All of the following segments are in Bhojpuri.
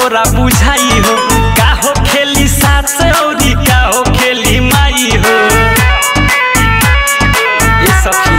तोरा बुझाई हो का हो खेली सास औरी का हो खेली माई हो ए सखी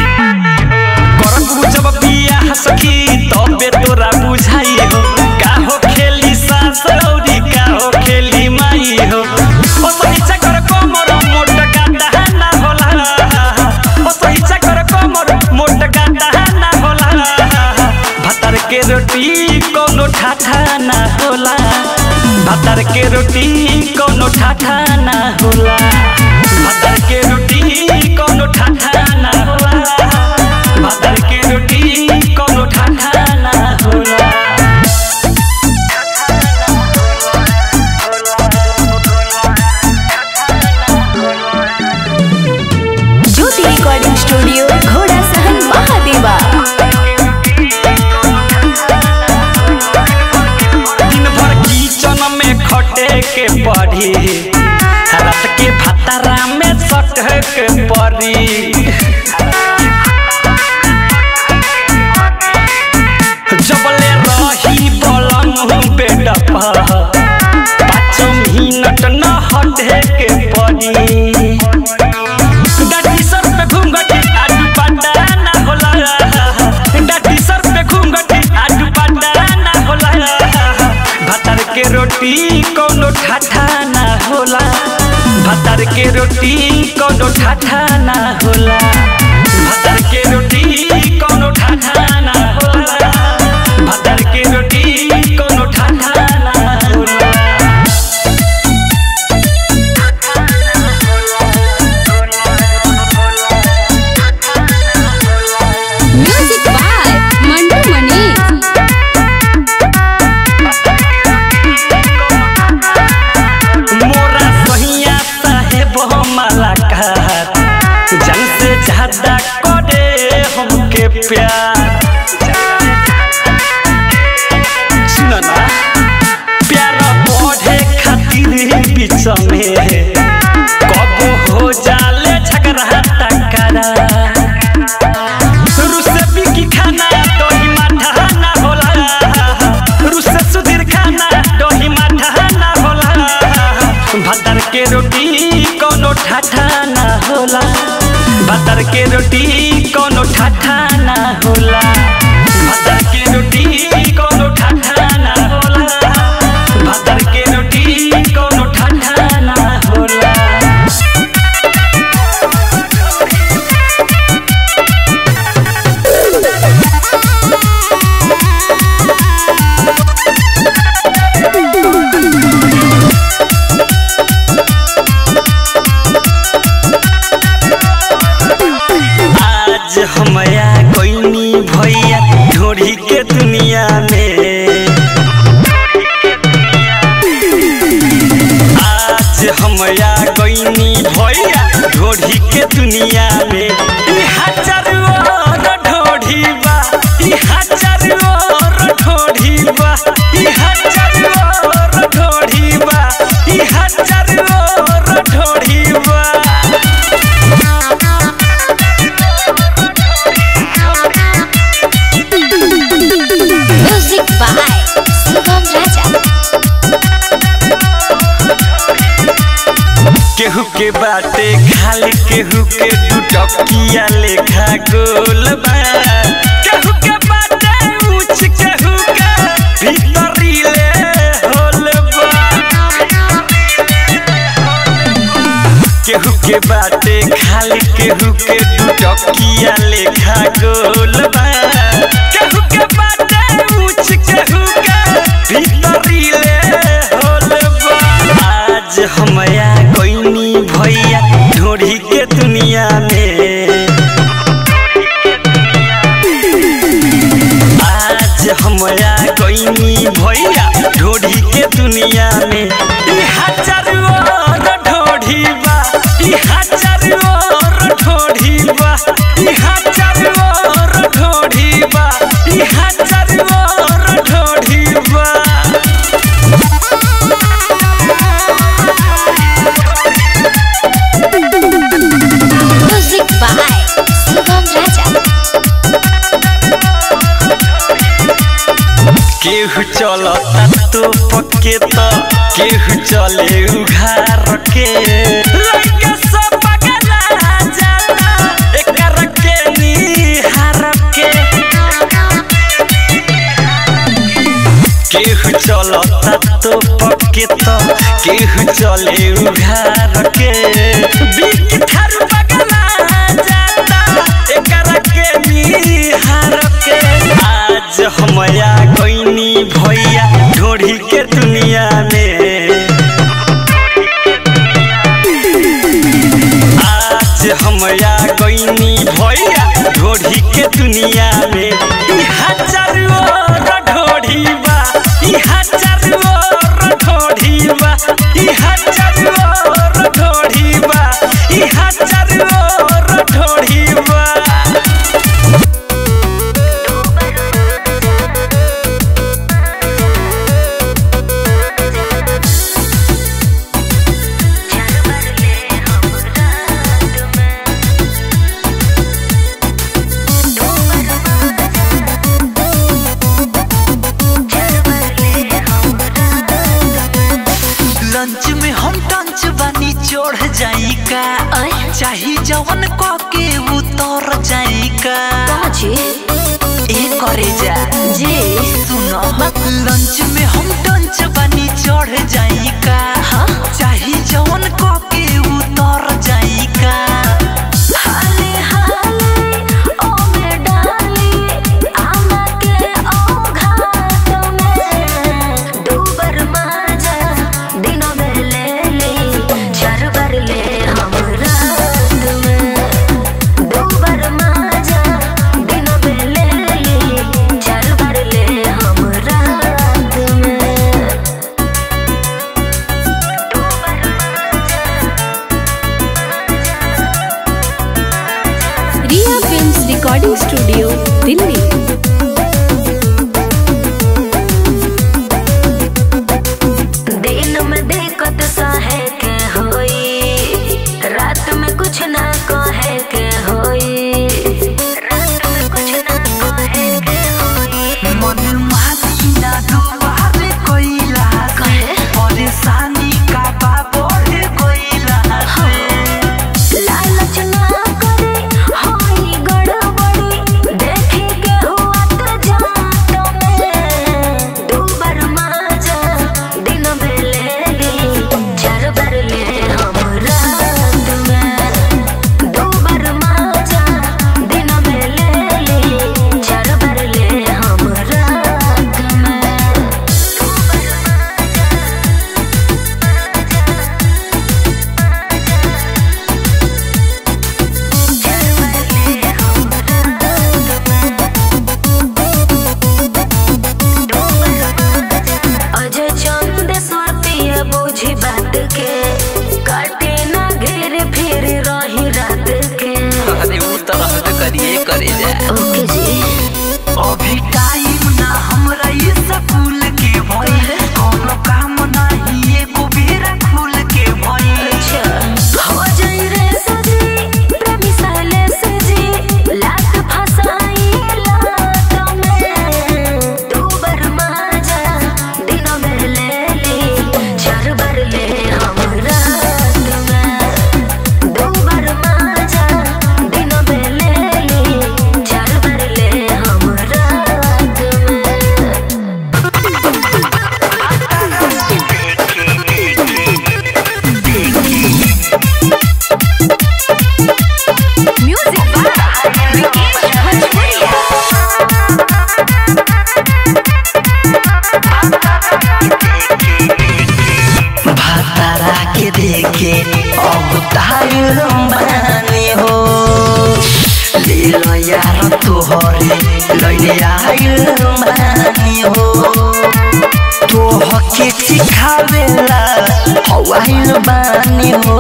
करबू जब बियाह सखी तबे तोरा बुझाई हो का हो खेली सास औरी का हो खेली माई हो ओ सहिचा कर कोमर मोट गांडा ना होला ओ सहिचा कर कोमर मोट गांडा ना होला भातर के रोटी कोनो ठाठा ना होला भातर के रोटी कोनो ठाठा ना होला भातर के रोटी कोनो ठाठा ना होला भातर के रोटी कोनो ठाठा ना होला ज्योति रिकॉर्डिंग स्टूडियो घोड़ा सहन महादेवा दिन भर किचन में खटे के पड़ी रात के भातारा में सटे के पड़ी जबले रही बलम बेड पर पाँच मिनट न हटे के पड़ी डाटी सर पे घूंघटी आडू पांडा ना होला डाटी सर पे घूंघटी आडू पांडा ना होला भातर के रोटी कोनो ठाठा ना होला भातर के रोटी कोनो ठाठा ना होला भातर के रोटी कोनो ठाठा ना होला भातर के रोटी कोनो ठाठा ना होला म्यूजिक बाय मंटू मनी मोरा सहिया साहेब हमारा कहत जन से ज्यादा करे हमके प्यार सुनो ना प्यार बढ़े खातिर ही बीच में कब हो जाले झगड़ा टकरा रुसे बिकी खाना दही माठा ना होला रुसे सुधीर खाना दही माठा ना होला भातर के रोटी कोनो ठाठा ना होला भातर के रोटी कोनो ठाठा ना होला भातर के रोटी कोनो ठाठा ना होला भातर के रोटी कोनो ठाठा ना होला आज हमया कोइनी भैया ढोरी के दुनिया में आज हमया कोइनी भैया ढोरी के दुनिया में ई हजार और ढोरी बा ई हजार और ढोरी बा ई हजार और ढोरी बा ई हजार और ढोरी बा म्यूजिक बाय शुभम राजा केहू के बाटे खाली केहू के दुटकिया लेखा गोल बा केहू के बाटे ऊंच केहू के भीतरी ले होल बा केहू के बाटे खाली केहू के दुटकिया लेखा गोल बा केहू के बाटे ऊंच केहू के भीतरी ले होल बा आज हमया कोइनी भैया ढोरी के दुनिया में आज हमया कोइनी भैया ढोरी के दुनिया में ई हजार और ढोरी बा ई हजार और ढोरी बा ई हजार और ढोरी बा ई हजार और ढोरी बा म्यूजिक केहू चलता तो पके तो केहू चले उघार के लइका सब पगला जाला एकर के निहार के केहू चलता तो पके तो केहू चले उघार के बिक थारू पगला जाता एकर के निहार के आज हमया गईनी भैया ढोढ़ी के दुनिया में आज हमया गईनी भैया ढोढ़ी के दुनिया में ई हजार और ढोढ़ी बा ई हजार और ढोढ़ी बा ई हजार और ढोढ़ी बा ई हजार और ढोढ़ी बा लंच में हम टंच बानी चढ़ जाई का अय चाही जवन क के उतर जाई का जी ए करे जा जी सुनो लंच में हम टंच बानी चढ़ जाई का हाँ? चाही जवन क के उतर जाई का हाले हाले ओ में डाली आमा के ओ घाट में डूबर माजा दिनों में ले ली चरबर ले हम रात में डूबर माजा दिनों में ले ली चरबर ले हम रात में Riya films recording studio Delhi दिन में देखत सहे के होई रात में कुछ ना कहे के होई रात में कुछ ना कहे के होई मन मासी ना दुबारे कोइला कहे? परेशानी का बा बढ़े कोइला लालच ना करे होई गड़बड़ी देखे के हुआ तो जात में दूबर माजा दिन में ले ली चरबर ले हम रात में दूबर माजा दिन में ले ली चरबर ले हम रात में अजय चंद स्वाति बुझी बात के काटे ना घेर फिर रही रात के अरे उ तरह से करिए करे जा ओके जी अभी टाइम ना हमरा ये स्कूल के भइल कोनो काम नाही एको बेरा खुल के भइल अच्छा हो जाई रे सजी प्रेमी साले सजी लात फसाई लात में दूबर माजा दिनों में ले ली चरबर ले हम रात में दूबर माजा दिनों में ले ली चरबर ले हम रात में म्यूजिक बाय विकेश भोजपुरिया भातारा के देखे अब तायुर बानी हो ले लो यार तोहरे लैले आयुर बानी हो तोह के सिखावेला हवाइल बानी हो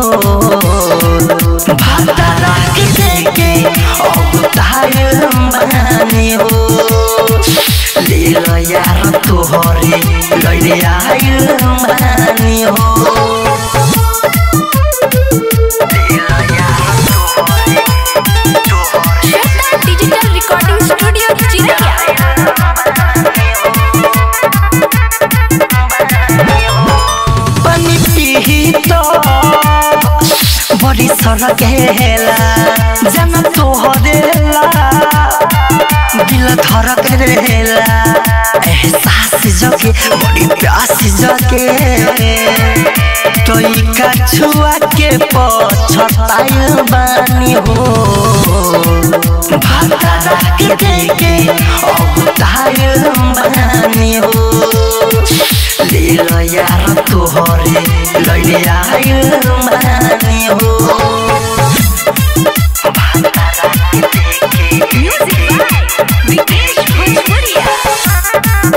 भातारा के देखे अब तायुर बानी हो ले लो यार तोहरे लैले आयुर बानी हो ले लो यार तोहरे तोहरे श्वेता डिजिटल रिकॉर्डिंग स्टूडियो चिरैया बड़ी सरकेला जाना तोहरेला दिल धड़क रहेला एहसास जगे बड़ी प्यास जगे तोई का छुआ के पछताइल बानी हो भाता के देके अब ताइल बानी हो ले लो यार तोहरे लैले आइल बानी हो विकेश भोजपुरिया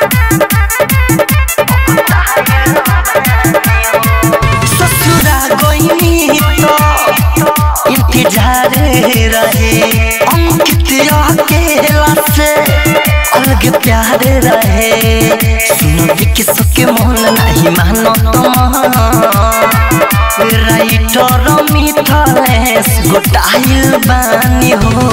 ससुरा गईनी तो इंतजार रहे अंकित अकेला से अलग प्यार रहे सुनो कि सबके मन नहीं मानो तो राइटर मिथलेश गोटाइल बानी हो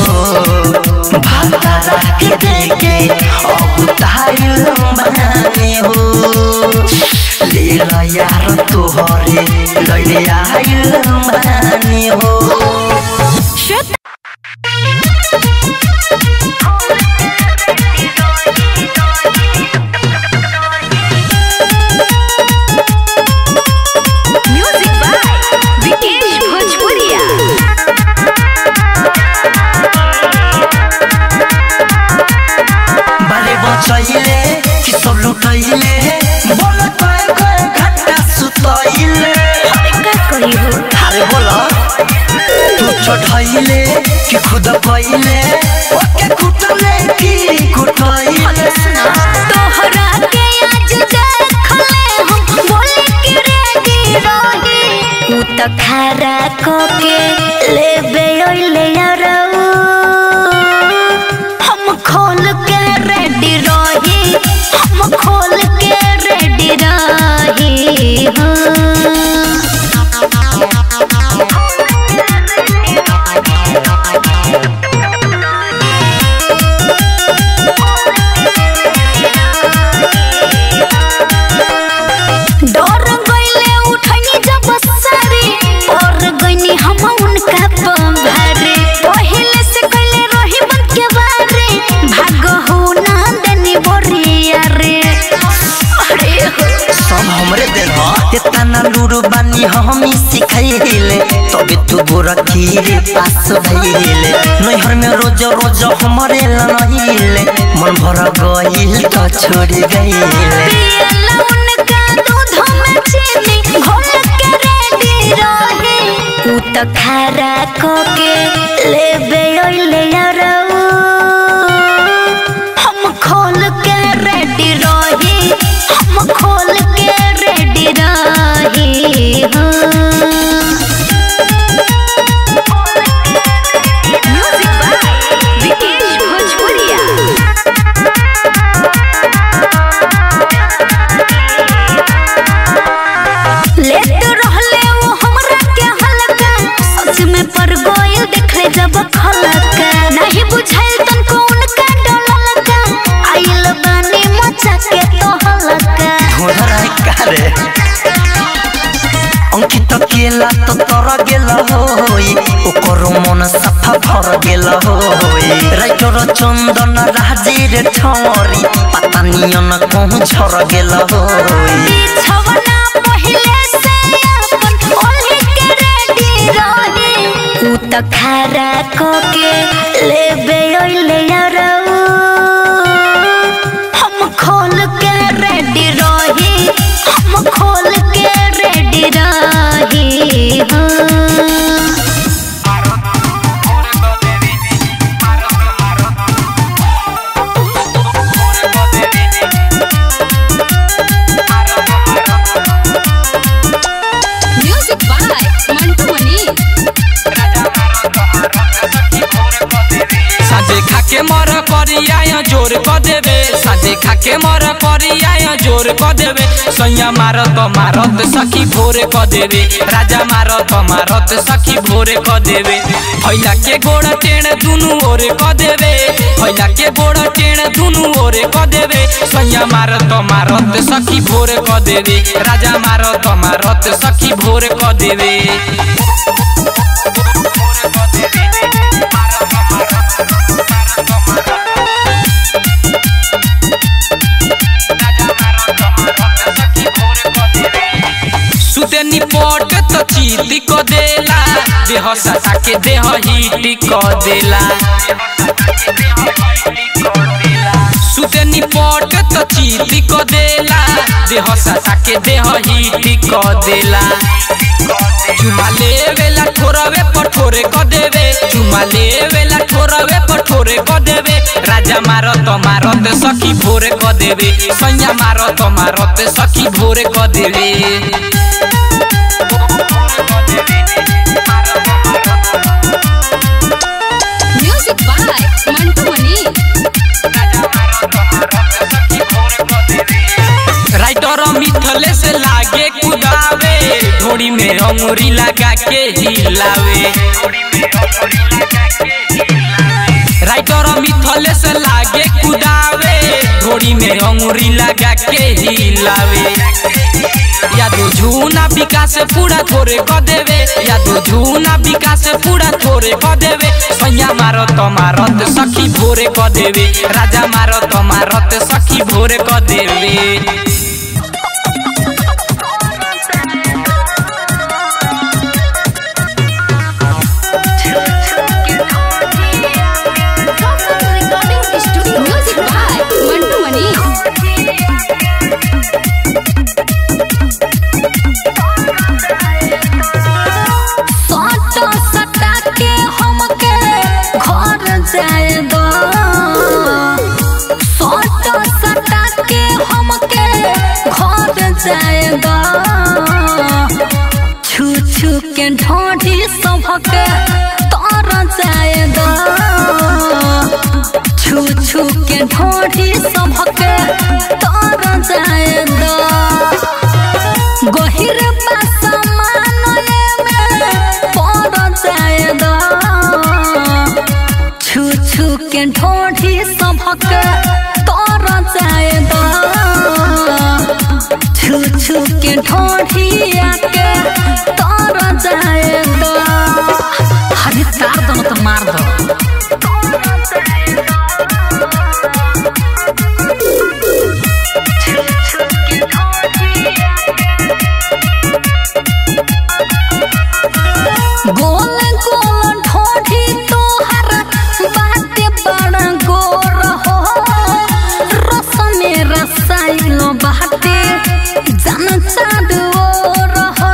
भाता के देके अब ताइल बानी हो ले लो यार तोहरे लैले आइल बानी हो म्यूजिक बाय विकेश भोजपुरिया बारे बचैले कि सब लुटैले बोल कय कय घंटा सुतैले का कही हो अरे बोल तू चढ़ैले कि खुद कैले ओके कुटले कि कुटैले तोहरा के आज देखले हम बोले कि रेडी रही उ त खारा को के लेबे ओइले यारऊ हम खोल के रेडी रही हम खोल के रेडी रही हाँ डर गईले उठनी जब सारी और गईनी हम उनका पंभारे पहले से कइले रही बन के बारे भाग हो ना देनी बोरिया रे अरे हो सब हमरे दिल ह इतना लूरू बानी हम सिखैले तबे तू गोरा खीरे पास भइले नैहर में रोज रोज हमरे लनहिले मन भर गइल त छोड़ी गइले पियला उनका दूध में चीनी घोल के रेडी रहे उ त खारा को के लेबे ओइले यारऊ हम खोल के रेडी रही हम खोल के रेडी रही म्यूजिक बाय विकेश भोजपुरिया लेट रहले वो हमरा के हल्का सच में पर गोयल देखले जब खलका नहीं बुझाइल तनको उनका डललका आइल बानी मचा के तो हलका धोधरा कारे अंकित केला तो तर गेल होई ओकर मन सफा भर गेल होई राइटर चंदन राजीर छौरी पता नियन कहूँ झर गेल होई बिछवना पहिले से अपन ओल्हे के रेडी रही उ त खारा को के लेबे ओइले यारऊ हम खोल के रेडी रही हम खोल के रेडी रही हाँ म्यूजिक बाय मंटू मनी साजे खाके मर करिया जोर क देबे साजे देखा के मर करिया जोर क देवे सैया मारत मारत सखी भोरे क देवे राजा मारत मारत सखी भोरे क देवे फैला के गोड़ टेण दुनु ओरे क देवे फैला के गोड़ टेण दुनु ओरे क देवे सैया मारत मारत सखी भोरे क देवे राजा मारत मारत सखी भोरे क देवे सुते निपट त चीती क देला देह सटा के देह हिटी क देला सुते निपट त चीती क देला देह सटा के देह हिटी क देला चुमा लेवेला ठोरवे पठोरे क देवे चुमा लेवेला ठोरवे पठोरे क देवे राजा मारत मारत सखी भोरे क देवे सैया मारत मारत सखी भोरे क देवे music by Mantu Mani writer मिथले से लागे कुदावे ढोड़ी में अंगूरी लगा के हिलावे राइटर मिथले से लागे कुदावे ढोड़ी में अंगूरी लगा के हिलावे यादो झूना विकास पूरा थोरे क देवे यादो झूना विकास पूरा थोरे क देवे सैया मारत मारत सखी भोरे क देवे राजा मारत मारत सखी भोरे क देवे म्यूजिक बाय मंटू मनी सटा सटा के हमके घर जाए दो सटा सटा के हमके घर जाए दो छू छू के ढोढ़ी सबके तर जाए दो छू छू के ढोढ़ी सबके तर जाए दो गहिर पासमानले में पड़ जाए दो छू छू के ढोढ़ी सबक तर जाए दो छू छू के ढोढ़िया के तर जाए दो हरी तार दो तो मार दो गोल गोल ढोढ़ी तोहर बाटे बड़ा गोर हो रस में रसाइल बाटे जन चारू ओर हो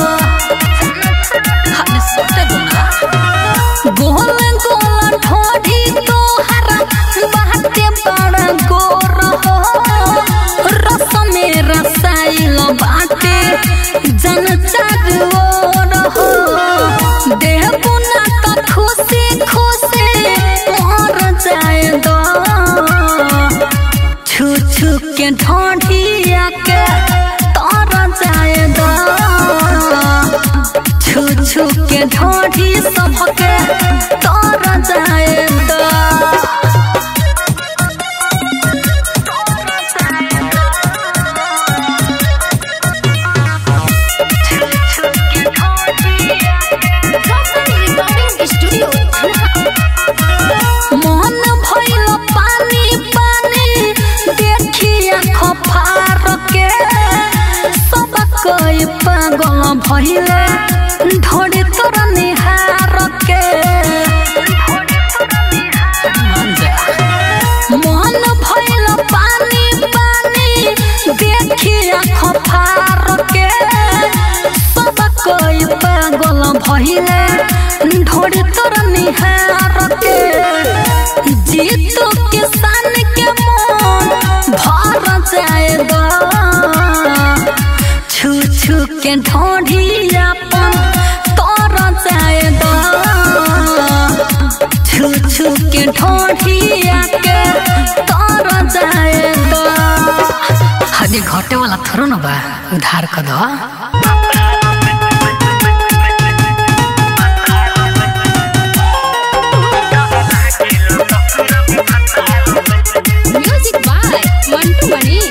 हमें सोटे दो ना गोल गोल ढोढ़ी तोहर बाटे बड़ा गोर हो रस में रसाइल बाटे जन चारू ओर हो देह बुना तो खुशी खुशी मर जाए दो छू छू के ढोढ़िया के तर जाए दो छू छू के ढोढ़ी सबके तर जाए दो मन भइल पानी पानी देखिया खफार के सब कोई पागल भइले ढोड़ी तोर निहार के मन भइल पानी पानी देखिया खफार के सब कोई पागल भइले ढोड़ी तोर निहार के जीतू किसान के मन भर जाए दो छू छू के ढोढ़ी अपन तर जाए दो छू छू के ढोढ़िया के तर जाए खाली घटे वाला थोड़ो न बा उधार कर दो म्यूजिक बाय मंटू मणि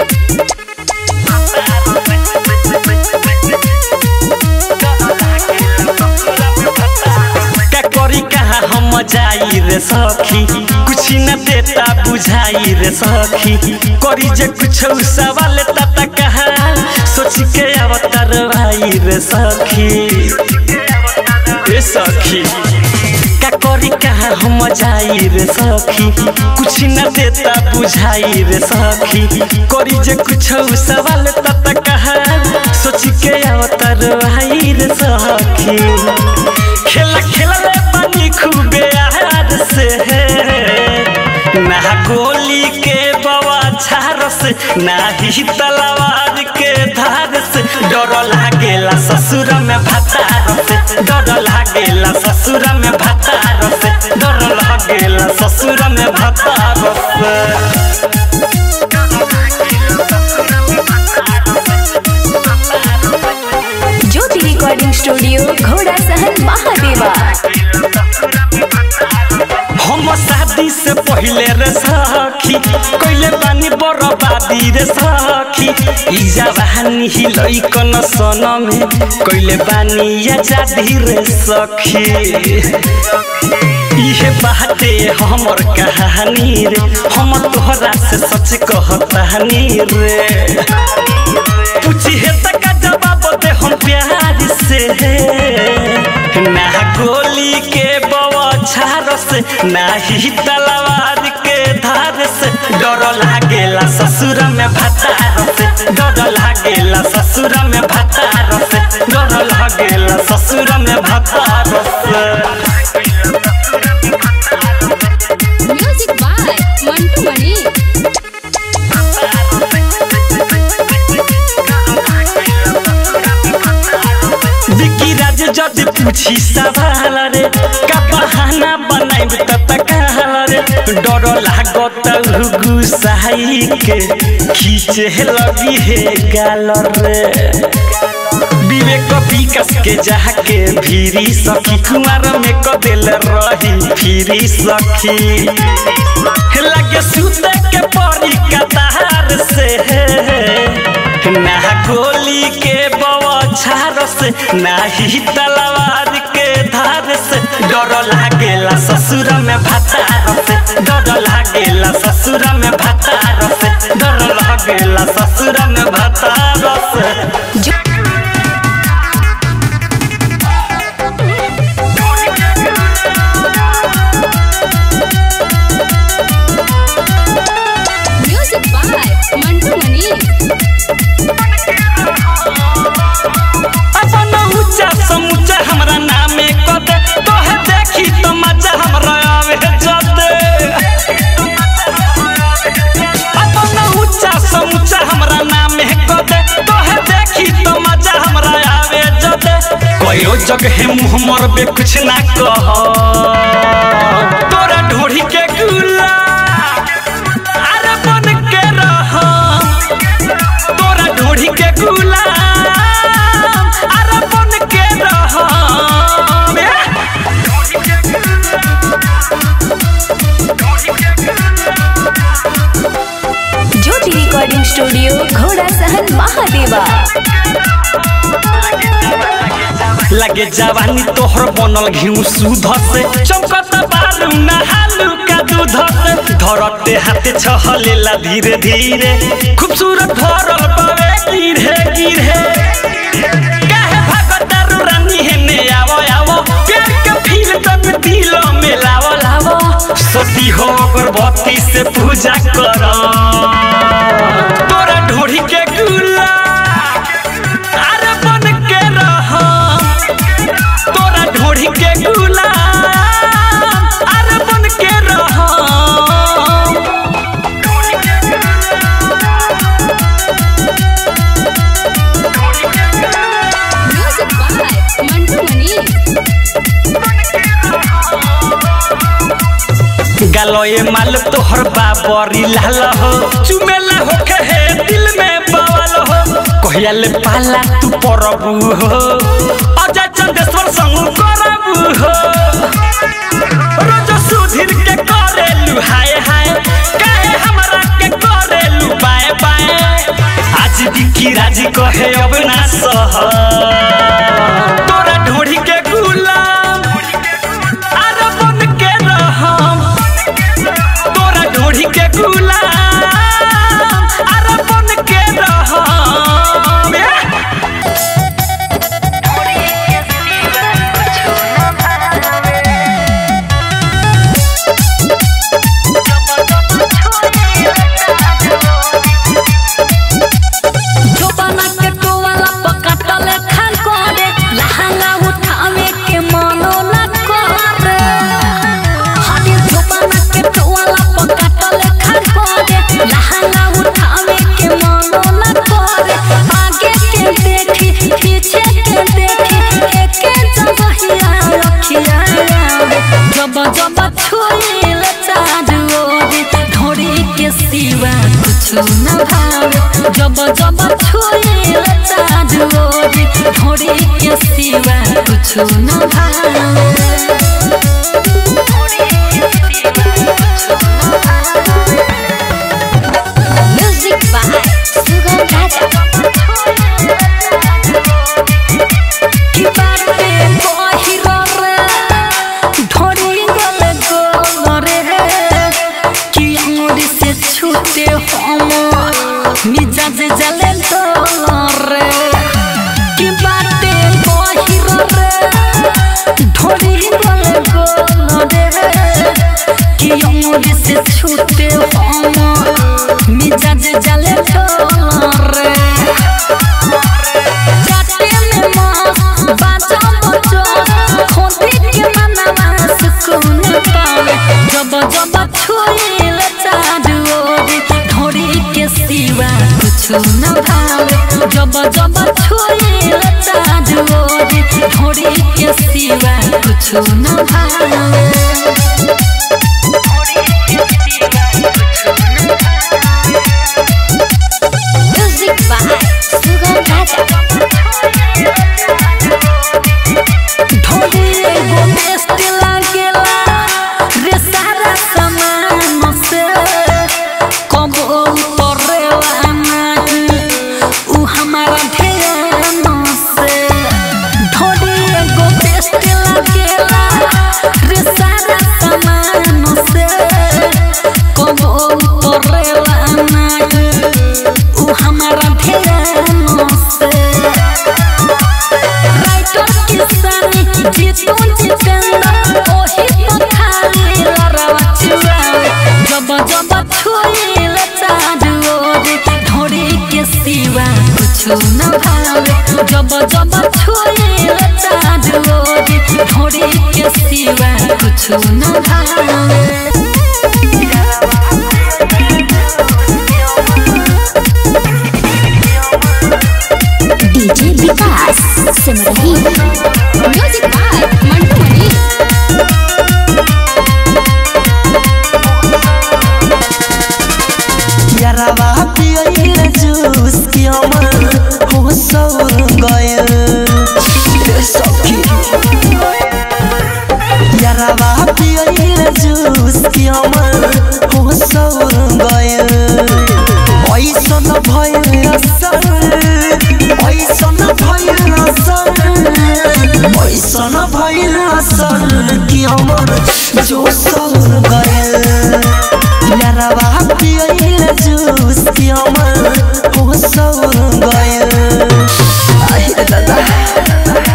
का करी कहाँ हम जाई रे सखी कुछ न देता बुझाई रे सखी करी जे कुछ सवाल तता कहाँ सोच के अवतार भाई रे सखी ए सखी का करी कहाँ हम जाई रे सखी कुछ न देता बुझाई रे सखी करी जे कुछ सवाल तता कहाँ सोच के अवतार भाई रे सखी खेला खेलले पानी खूबे आहार से ना गोली के बवा झार से ना ही तलवार के धार से डर लागेला ससुर में भतार से डर लागेला ससुर में भतार से डर लागेला ससुर में भतार से ज्योति रिकॉर्डिंग स्टूडियो घोड़ा सहन महादेवा हम शादी से पहले रे सखी कइले बानी बर्बादी रे सखी ई जवानी ही लइकन सन में कइले बानी आजादी रे सखी इहे बाटे हमर कहानी रे हम तोहरा से सच कहतानी रे पूछिए तक जवाब दे हम प्यार से ना गोली के बवाछार से ना ही तलवार के धार से डर लागेला ससुर में भतार से डर लागेला ससुर में भतार से डर लागेला ससुर में भतार से म्यूजिक बाय मंटू मणि विकी राज जद पूछी सवाल रे का बहाना बनाइब त तकाल रे डर लागत गुसाई के खींचे लगी हे गाल रे विवेक विकास के जाके भीरी सखी कुमार में कदेल रही फिरी सखी लगे सुते के परी कतार से ना गोली के बवाछार से ना ही तलवार के धार से डर लागेला ससुर में भतार से डर लागेला ससुर में भतार से डर लागेला ससुर में भतार से म्यूजिक बाय मंटू मणि अपन ऊंचा समूचा हमरा नामे कदे तोहे देखी तो मजा हमरा आवे जदे अपन ऊंचा समूचा हमरा नामे कदे तोहे देखी तो मजा हमरा आवे जदे कोयो जगह मुंह मरबे कुछ ना कह तोरा ढोढ़ी के गुला अरे बन के रह तोरा ढोढ़ी के गुलाम अरे बन के रह ज्योति रिकॉर्डिंग स्टूडियो घोड़ा सहन महादेवा लगे जवानी तोहर बनल घिउ सुध से चौकत बारू नहालू का दूध से धरते हाथे छहलेला धीरे धीरे खूबसूरत भरल पावे गिरे गिरे काहे भागतारू रानी हेने आवो आवो प्यार के फील तन दिल में लावो लावो सती हो अगरबत्ती से पूजा कर तोरा ढोढ़ी के गुला अरे बन के रह तोरा ढोढ़ी के गुलाम अरे बन के रह म्यूजिक बाय मंटू मणि गलोए माल तोहर बाबरी लाल हो चुमेला होके है दिल में बवाल कहिया ले पाला तू परबू हो अजय चंदेश्वर संग करबू हो रोज सुधीर के करेलू हाय हाय काहे हमरा के करेलू बाय बाय आज दिखी राजी कहे अब ना सह तोरा ढोढ़ी के गुलाम अरे बन के रहम तोरा ढोढ़ी के गुलाम अरे बन के रहम जोबाना के टोवाला पकाटले खान करे लहंगा उठावे के मनो न करे हादी जोबाना के टोवाला पकाटले खान करे लहंगा उठावे के मनो न करे आगे के देखी पीछे के देखी एके जबहिया रखिया जब जब छुईले चारू ओरी ढोरी के सिवा कुछ न भावे जब जब छुईले चारू ओरी ढोरी के सिवा कुछ न भावे म्यूजिक बाय सुगम राजा की बात पे बहिरो रे ढोरी गले गोरे कि अंगुरी से छूटे हम मिजाज जले रे की बात पे बहिरो रे ढोरी गले गोरे कि अंगुरी से छूटे हम मिजाज जले रे जाते में मौत बाजा बचो खोदी के मनवा सुकून पावे जब जब छुईल चारू ओरी ढोरी के सिवा कुछ न भावे जब जब छुईल चारू ओरी ढोरी के सिवा कुछ न भावे म्यूजिक बाय सुगम राजा ढोली एगो बेस्ट लागेला रे सारा सामान से कबो उतरेला नहीं उ हमारा ध्यान से ढोली एगो बेस्ट लागेला रे सारा सामान से कबो उतरेला नहीं उ हमारा ध्यान से राइटर किसानी जीतू जितेंद्र ओही पखाली लड़वा चुरावे जब जब छुईल चारू ओरी ढोरी के सिवा कुछ न भावे जब जब छुईल चारू ओरी ढोरी के सिवा कुछ न भावे DJ Vikas Simrahi music by Mantu Mani यारावा पियल जूस की अमर हो सौर गयल सखी यारावा पियल जूस की अमर हो सौर गयल ऐसन भयल असर ऐसन भयल असर ऐसन भयल असर की अमर जो सौर गयल यारावा पियल जूस की अमर हो सौर गयल आहे दादा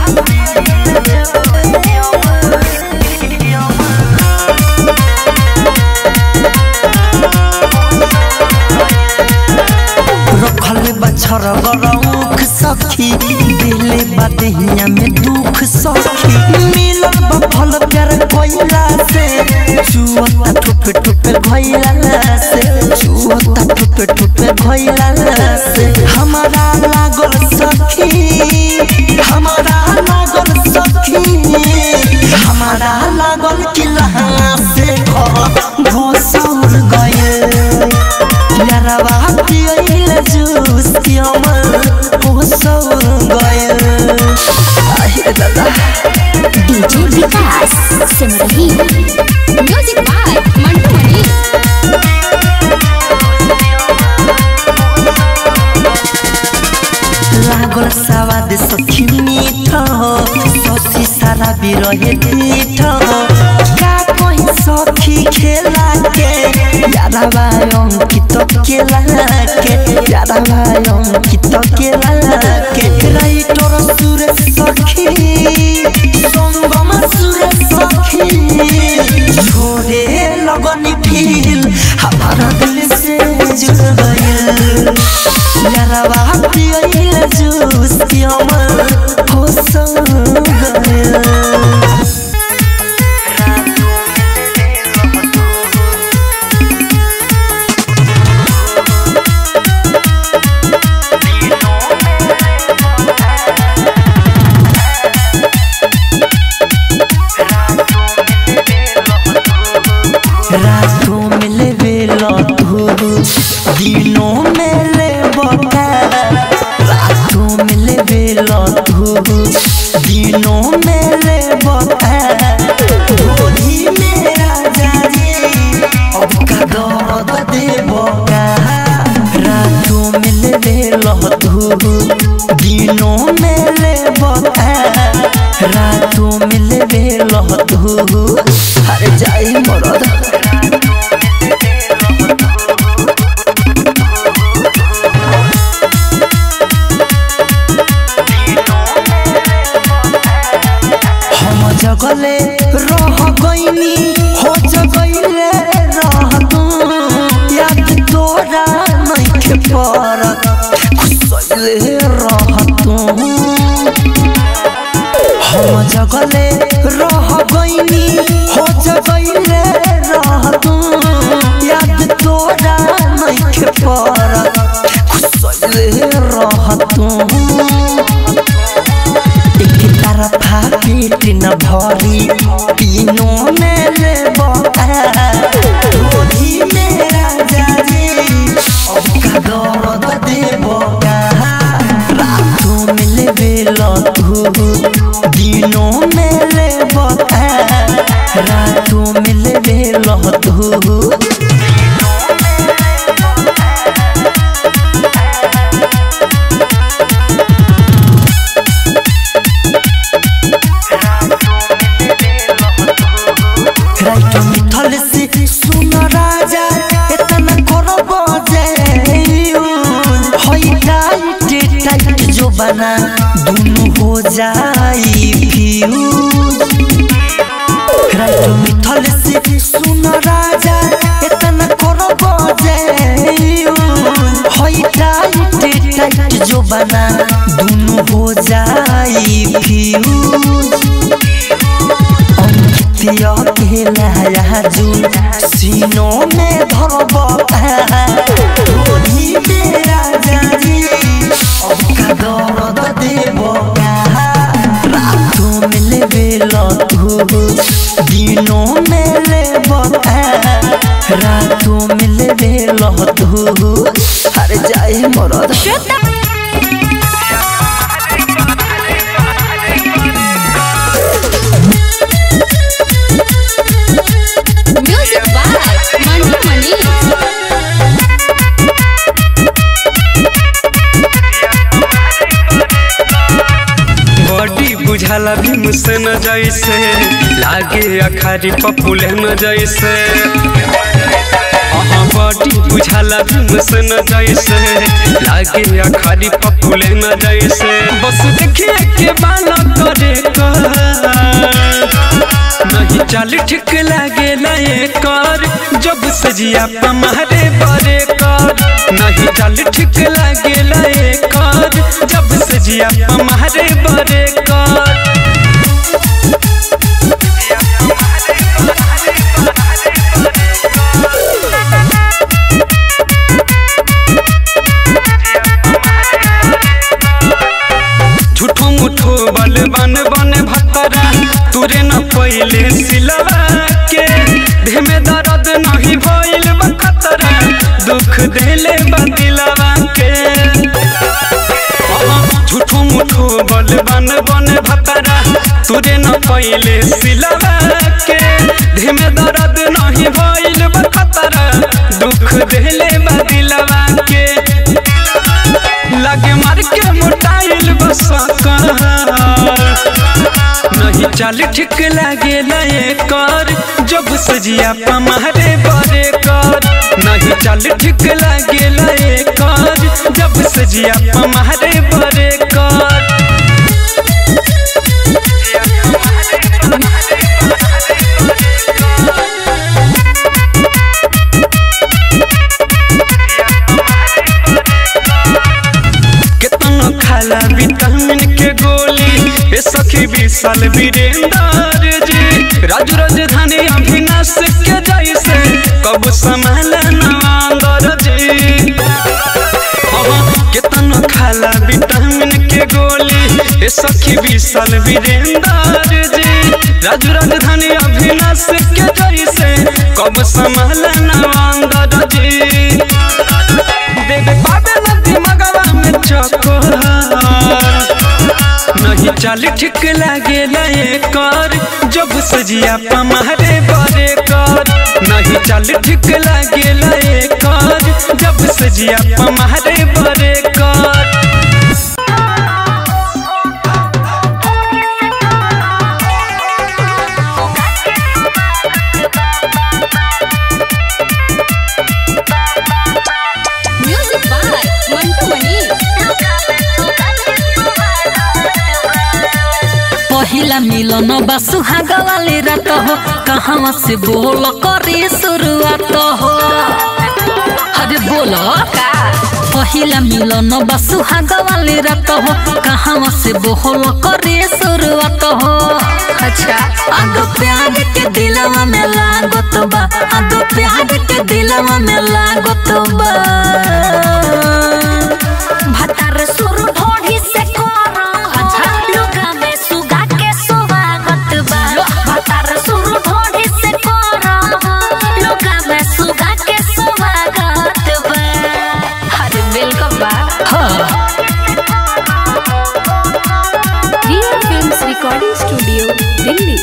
रखल बछर गरौख सखी दिले बदहिया में दुख सखी मिलल बफल प्यार कोइला से चुअता ठुपे ठुपे भइला से चुअता ठुपे ठुपे भइला से हमारा लागल सखी हमारा लागल सखी हमारा लागल किला से घोसौर गए यारवा पियल जूस की अमर दादा DJ Vikas Simrahi music by Mantu Mani लागल सवाद सखी मीठ ससी सारा बिरहे पीठ का कहीं सखी खेला के यारा भाई अंकित केला के यारा भाई अंकित केला के राइटर सुरेश सखी संगम सुरेश सखी छोड़े लगनी फील हमारा दिल से जुड़ गया यारा बापी आइल जूस पियमल हो संग गया रातों में ले बेला तू दिनों में ले बका रातों में ले बेला तू दिनों में ले बका होली में राजा जी अब का दर्द दे बका रातों में ले बेला तू दिनों में ले बका रातों में ले बेला तू अरे जाई मरद हम जगले रह गईनी हो जगले रह तू याद तोरा नइखे परत खुसले रह तू हम जगले रह गईनी हो जगले रह तू याद तोरा नइखे परत खुसले रह तू एक तरफा पेट न भरी तीनों में ले होली में राजा जी अब का दर्द दे रातों में ले बेला तू दिनों में ले रातों में ले बेला तू राइट मिथल से सुन राजा इतना करो बजे होई टाइट टाइट जो बना दोनों हो जाई फ्यूज राइट मिथल से सुन राजा इतना करो बजे होई टाइट टाइट जो बना दोनों हो जाई फ्यूज अंकितिया के नया जुन सीनों में धरब होली में राजा जी अब का दर्द देब रातों में ले बेला तू दिनों में ले रातों में ले बेला तू अरे जाए मरद music by Mantu Mani body बुझाला भी मुझसे न जैसे लागे अखारी पपुले न जैसे हाँ बॉडी बुझाला भी मुझसे न जैसे लागे अखारी पपुले न जैसे बस देखिए के बाना करे कर नहीं चाल ठीक लागे नए कर जब सजिया पमारे बरे कर नहीं चाल ठीक लागे नए कर जब सजिया पमारे बरे कर झूठो मुठो बल बन बन भतरा तुरे न पहिले सिलवा के देह में दर्द नहीं भइल बखतरा दुख देले बदिलवा के झूठो मुठो बल बन बन भतरा तुरे न पहिले सिलवा के धीमे दर्द नहीं भइल बा खतरा दुख देले बा दिलवा के लगे मार के मोटाइल बस नहीं चाल ठीक लागे लए कर जब सजिया पमारे बरे कर नहीं चाल ठीक लागे लए कर जब सजिया पमारे बरे कर केतनो खाला विटामिन के गोली ए सखी विशाल वीरेंद्र जी राजू राजधानी अभिनाश के जैसे कब संभाल नवांदर जी अहाँ केतनो खाला विटामिन के गोली ए सखी विशाल वीरेंद्र जी राजू राजधानी अभिनाश के जैसे कब संभाल नवांदर जी देवे पावे नदी मगवा में चकोर नहीं चाल ठीक लागे लए कर जब सजिया पमारे बरे कर नहीं चाल ठीक लागे लए कर जब सजिया पमारे बरे कर म्यूजिक बाय मंटू मनी पहिला मिलन बा सुहाग वाली रात हो कहाँ से बोल करे शुरुआत हो अरे बोलो पहिला मिलन बा सुहाग वाली रात हो कहाँ से बोल करे शुरुआत हो अच्छा आगो प्यार के दिलवा में लागत बा आगो प्यार के दिलवा में लागत बा भतार सुरु ढोढ़ी से करो अच्छा लुगा में सुगा के स्वागत बा भतार सुरु ढोढ़ी से करो लुगा में सुगा के स्वागत बा अरे वेलकम बा Riya films recording studio Delhi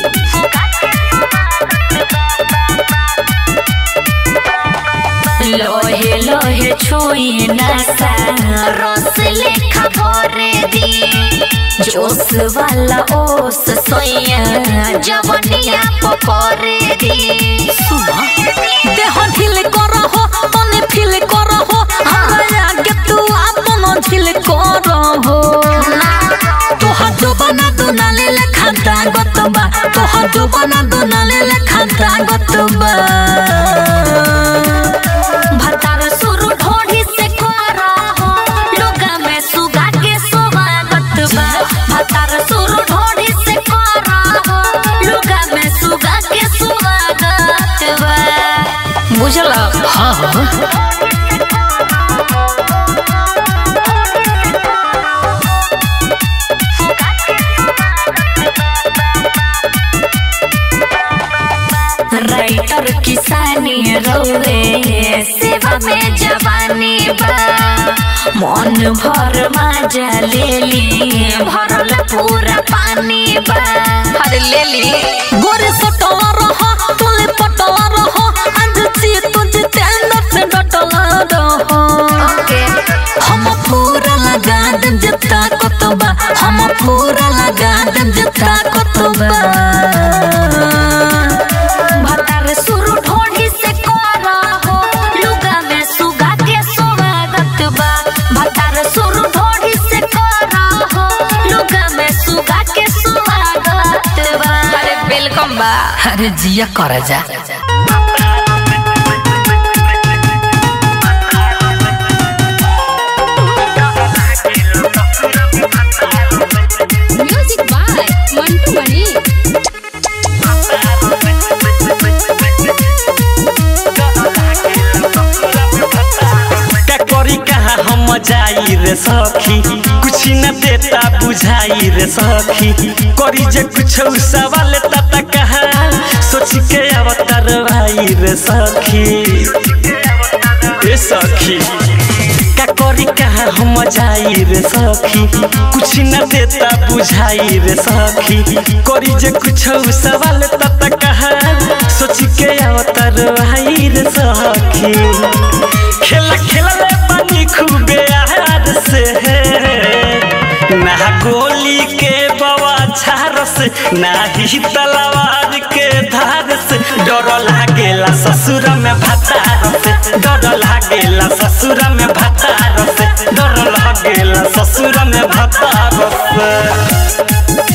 लोहे लोहे छुई नसा रस लेखा भरे दी जोश वाला ओस सोया जवनिया पकड़े दी सुना देह ढील करहो तने फील करहो हमरा आगे तू आपन झील करहो तोहर जोबना दुनाले लेखा दागत बा तोहर जोबना दुनाले लेखा दागत बा भतार सुरु ढोढ़ी से करो हो लुगा में सुगा के स्वागत बा भतार सुरु ढोढ़ी से करो हो लुगा में सुगा के स्वागत बा बुझल हाँ हाँ राइटर किसानी रोवे सेवा में जवानी बा मन भर मजा ले ली भरल पूरा पानी बा अरे ले ली गोरे सटला रहो तुले पटला रहो आज ची तुझे चैनल से डटला रहो ओके हम पूरा लगा देम जता कतबा हम पूरा लगा देम जता कतबा भतार सुरु ढोढ़ी से करो हो लुगा में सुगा के स्वागत बा भतार सुरु ढोढ़ी से करो हो लुगा में सुगा के स्वागत बा अरे वेलकम बा अरे जिया कर जा म्यूजिक बाय मंटू मनी का करी कहाँ हम जाई रे सखी कुछ न देता बुझाई रे सखी करी जे कुछ सवाल तता कहा सोच के अवतार भाई रे सखी ए सखी का करी कहाँ हम जाई रे सखी कुछ न देता बुझाई रे सखी करी जे कुछ सवाल तत कहा सोच के अवतर भाई रे सखी खेला खेला ले पानी खूबे आहार से ना गोली के बवा झार से ना ही तलवार के धार से डर लागेला ससुर में भतार से डर लागेला ससुर में भतार से डर लागेला ससुर में भतार से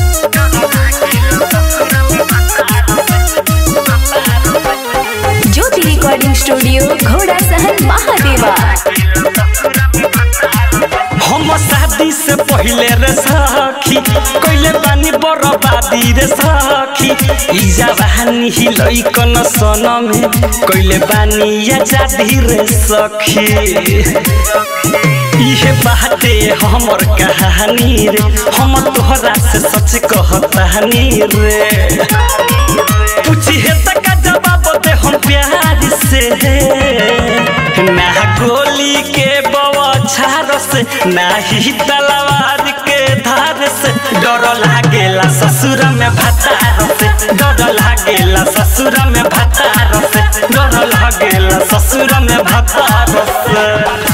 ज्योति रिकॉर्डिंग स्टूडियो घोड़ा सहन महादेवा हम शादी से पहले रे सखी कोइले बानी बरबादी रे सखी ई जवानी ही लइकन सन में कोइले बानी आजादी रे सखी इहे बाटे हमर कहानी रे हम तोहरा से सच कहतानी रे पूछी है तक जवाब दे हम प्यार से ना गोली के बवाछार से ना ही तलवार के धार से डर लागेला ससुर में भतार से डर लागेला ससुर में भतार से डर लागेला ससुर में भतार से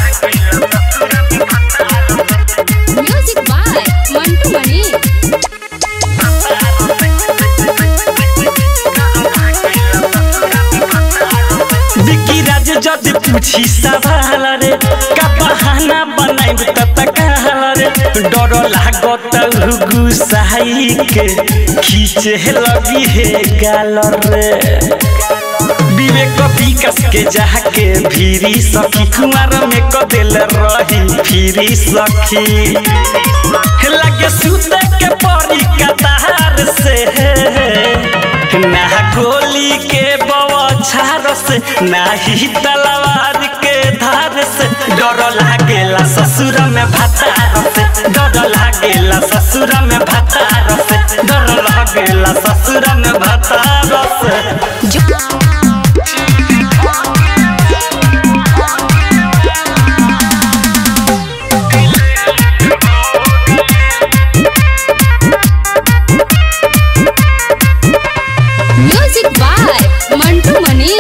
म्यूजिक बाय मंटू मनी बिकी राज जद पूछी सवाल रे का बहाना बनाइब त तकाल रे डर लागत गुसाई के खींचे लगी हे गाल रे विवेक विकास के जाके भीरी सखी कुमार में कदेल रही फिरी सखी लगे सुते के परी कतार से ना गोली के बवाछार से ना ही तलवार के धार से डर लागेला ससुर में भतार से डर लागेला ससुर में भतार से डर लागेला ससुर में भतार से म्यूजिक बाय मंटू मनी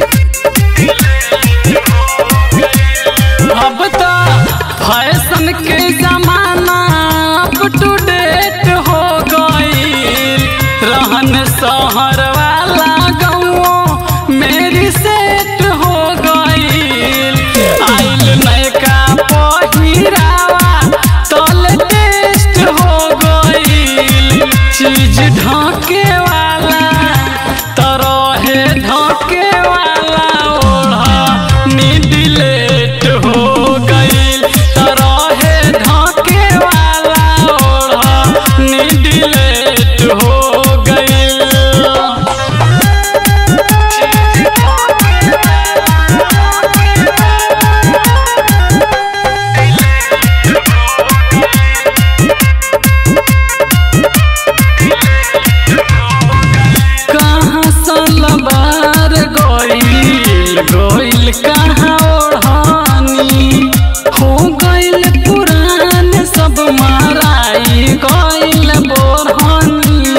अब तो फैशन के जमाना अप टू डेट हो गईल रहन शहर वाला गाँव मेरी सेट हो गईल आइल नयका पहिरावा तल टेस्ट हो गईल चीज ढाके वाला तरहे ढाके वाला ओढ़ा मिडिलेट हो गईल तरहे ढाके वाला ओढ़ा मिडिलेट हो गईल कहाँ सलवार गइल गइल कहाँ ओढ़ानी हो गइल पुरान सब माराई गइल बोरहानी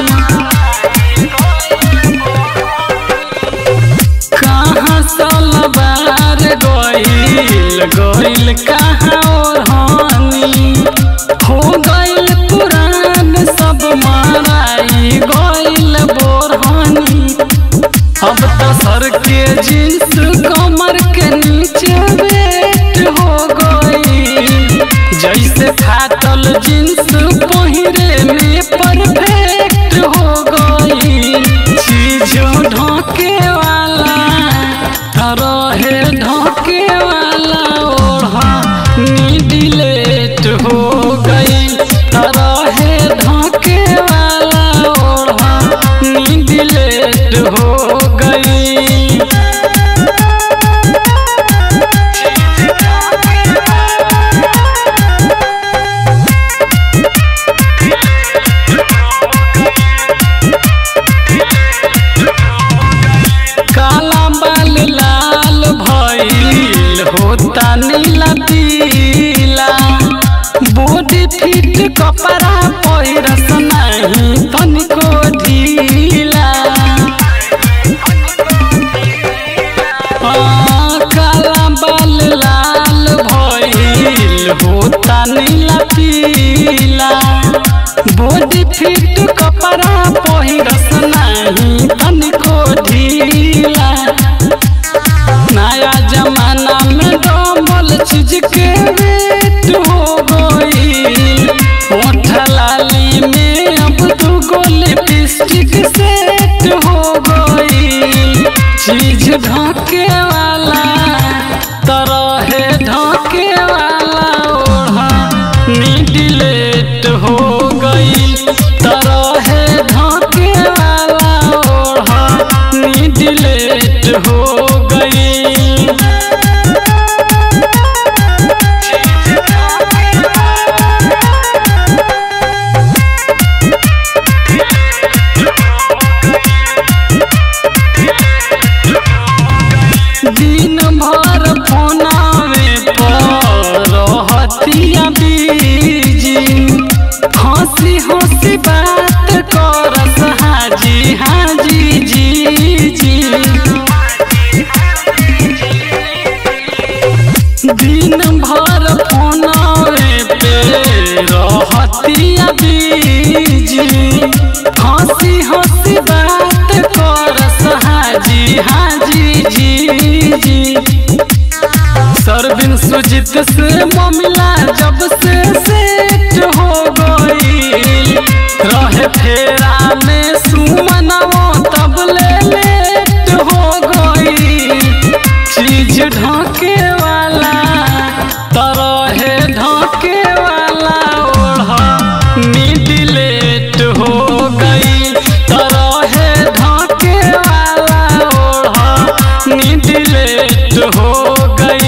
कहाँ सलवार गइल गइल कहाँ ओढ़ानी हो गइल पुरान सब माराई गइल बोरहानी अब तो सर के जींस कमर के नीचे वेट हो गई जैसे फाटल जींस पहिरे में परफेक्ट हो गई चीज ढोके वाला रहे ढोके वाला ओढ़ा नीडिलेट हो गई रहे ढोके वाला ओढ़ा नीडिलेट हो गई लिपस्टिक सेट हो गई चीज ढके वाला तरह ढके वाला ओढ़ा डिलेट हो गई तरह ढके वाला ओढ़ा डिलेट हो गई दिन भर फोनावे पर रहतिया बीजी हंसी हंसी बात करस हाजी हाजी जी जी दिन भर फोनावे पे रहतिया बीजी हंसी हंसी बात करस हाजी हाजी जी जी सरबिन सुजित से मामला जब से सेट हो गई रहे फेरा में सुमनवो तब ले लेट हो गई चीज ढाके वाला तरह ढाके वाला ओढ़ा मिडिलेट हो गई तरह ढाके वाला ओढ़ा मिडिलेट हो गई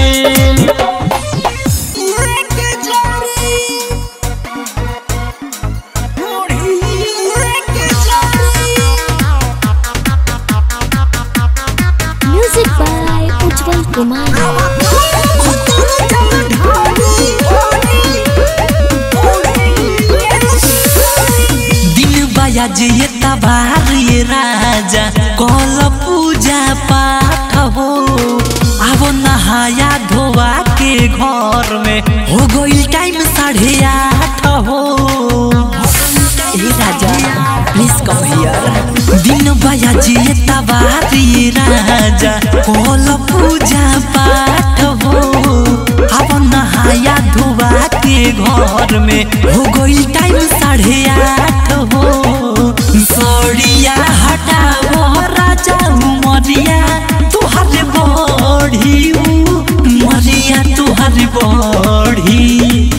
म्यूजिक बाय उज्जवल कुमार दिन बया जे तबार ये राजा कल पूजा पाठ हो अब नहाया धोवा के घर में हो गई टाइम साढ़े आठ हो ए राजा प्लीज कम हियर दिन बया जे तबार ये राजा कल पूजा पाठ हो अब नहाया धोवा के घर में हो गई टाइम साढ़े आठ हो सड़िया हटाओ राजा मरिया तुहर बढ़ी मरिया तुहर बढ़ी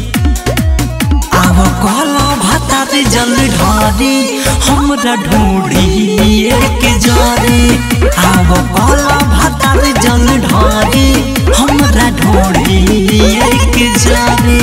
अब कल भाता रे जल ढारी हमरा ढूंढी एक जरे अब कल भाता रे जल ढारी हमरा ढूंढी एक जरे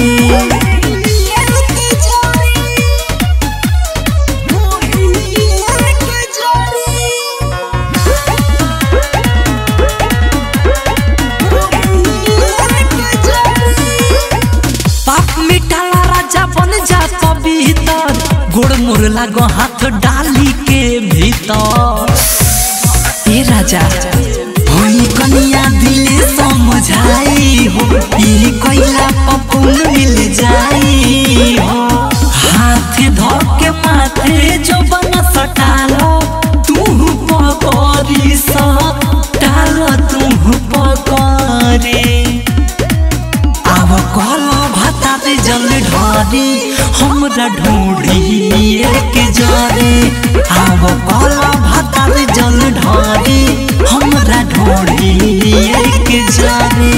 पाप मिटाला राजा बन जा पवित्र गोड़ मोर लागो हाथ डाली के भीतर ए राजा होई कनिया दिले समझाई हो ई कोइला पपुन मिल जाई हो हाथ धर के माथे जो बन सटालो तू पकड़ी सा डालो तू पकड़ी अब कल भाता रे जल ढारी हमरा ढूंढी एक जरे अब कल भाता रे जल ढारी हमरा ढूंढी एक जरे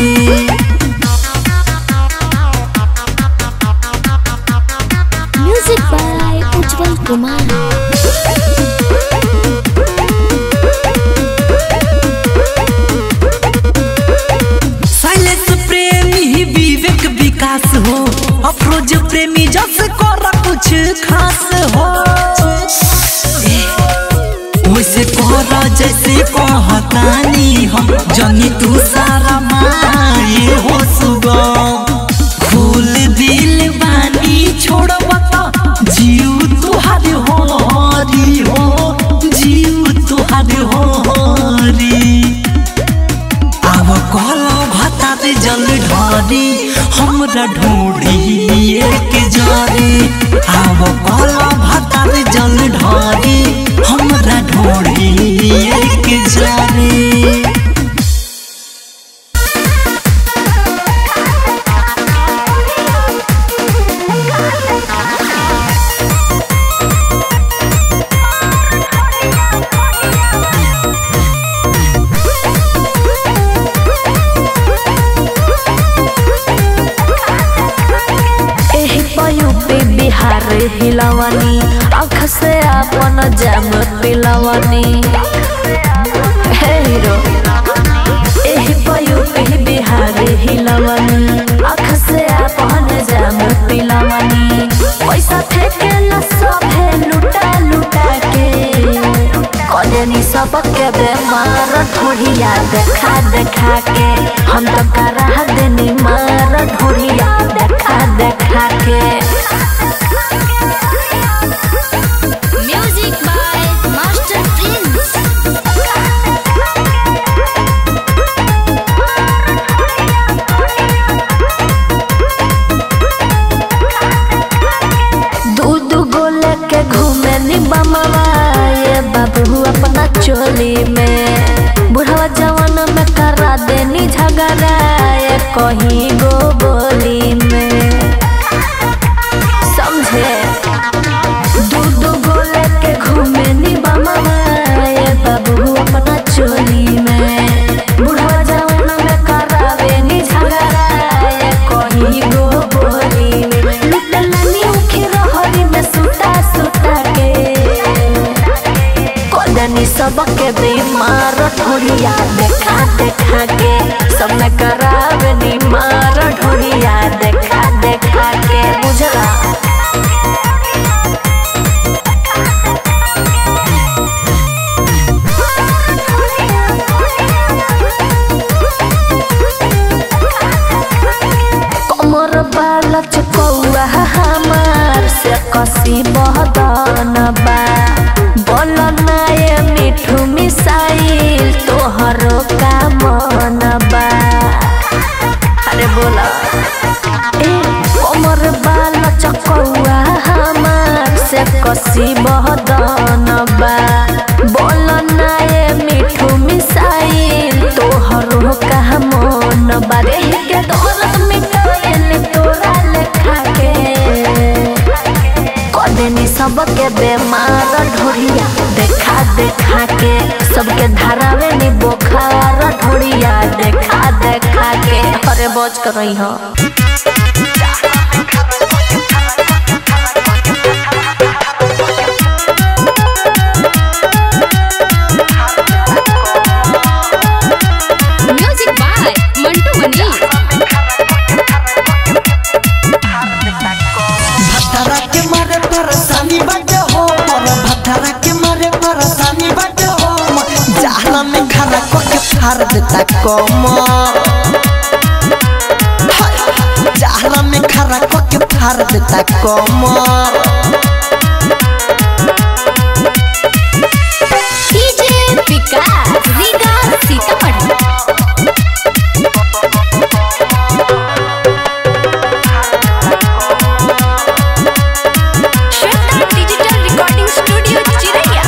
music by Ujjwal Kumar silence प्रेमी विवेक विकास हो अफरोज प्रेमी जस कर कुछ खास हो ए, वैसे कर जैसे कहतानी हम जनी तू सारा माए हो सुगम फूल दिल बानी छोड़ब त जीव तुहार हो हरी हो जीव तुहार हो हरी अब कल भाता रे जल ढारी हमरा ढूंढी एक जरे अब कल भाता रे जल ढारी हमरा ढूंढी एक जरे Thank पिलवनी आँख से अपन जाम पिलवनी हे हीरो एही पयुपी बिहारी हिलवनी आँख से अपन जाम पिलवनी पैसा फेंके न सभे लुटा लुटा के कजनी सबके बेमार ढोढ़िया देखा देखा के हम तो करा देनी मार ढोढ़िया देखा देखा के म्यूजिक बाय मास्टर प्रिंस दू दू गो लेके घूमे नी बमवा ये बाबू अपना चोली में बुढ़वा जवान में करा देनी झगड़ा ये कहीं गो बोली में समझे दू दू गो लेके घूमे नी बमवा ये बाबू अपना चोली में बुढ़वा जवान में करावे नी झगड़ा ये कहीं गो बोली में लुटलनी उखी रहरी में सुता सुता के कदनी सबके बीमार ढोरिया देखा देखा के सब में करावे नी मार ढोरिया देखा देखा के बुझला कमर बाल चकौआ हमार से कसी बहदन बा बोल नाये मिठू मिसाइल तोहरो का मन बा अरे बोला ए कमर बाल चकौआ हमार से कसी बहदन बा बोल नाये मिठू मिसाइल तोहरो का मन बा रे के दौलत मिटाइल तोरा लेखा के कदेनी सबके बेमार ढोरिया देखा देखा के सबके धरावे नी बोखार ढोरिया देखा देखा के अरे बच कर रही हो म्यूजिक बाय मंटू मनी भतरा के मारे परेशानी बाटे हो मोर भतरा के मारे परेशानी बाटे हो मोर जहला में खाना को के फाड़ देता कम जहला में खाना को के फाड़ देता कम DJ Vikas Riga Sitamarhi Shweta digital recording studio चिरैया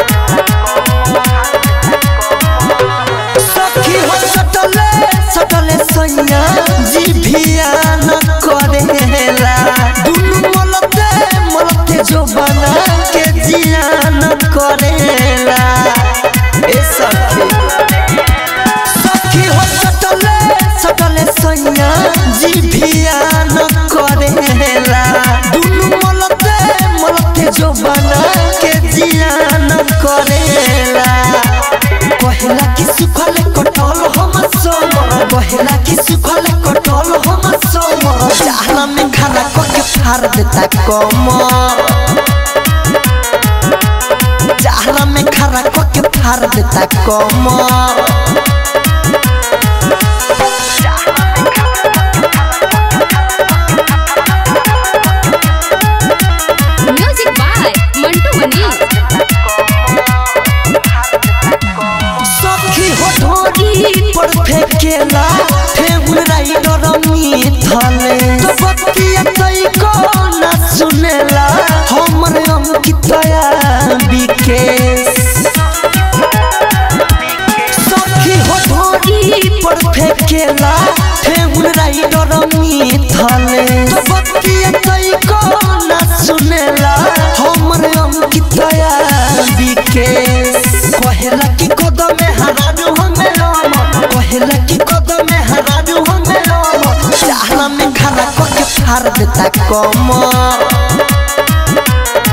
सखी हो सटले सटले सैया जी भिया न करेला दुनु मलते मलते जो बना के जिया न करेला ए सखी सखी हो सटले सटले सैया जी भिया न करेला दुनु मलते मलते जो बना के जिया न करेला कहेला कि सुखल कटल हम सोम कहेला कि सुखल कटल हम सोम जहला में खाना को के फाड़ देता कम जहला में खाना को के फाड़ देता कम म्यूजिक बाय मंटू मनी सखी हो ढोरी पर फेंकेला फेंगुल राइडर मिथले तो बतिया कई को ना सुनेला हमर अंकितया विकेश सखी हो ढोरी पर फेंकेला फेंगुल राइडर मिथले तो बतिया कई को ना सुनेला हमर अंकितया विकेश कहेला कि कदम हरारू हमें राम कहेला कि कदम हरारू हमें राम चाहला में खाना को के फाड़ देता कम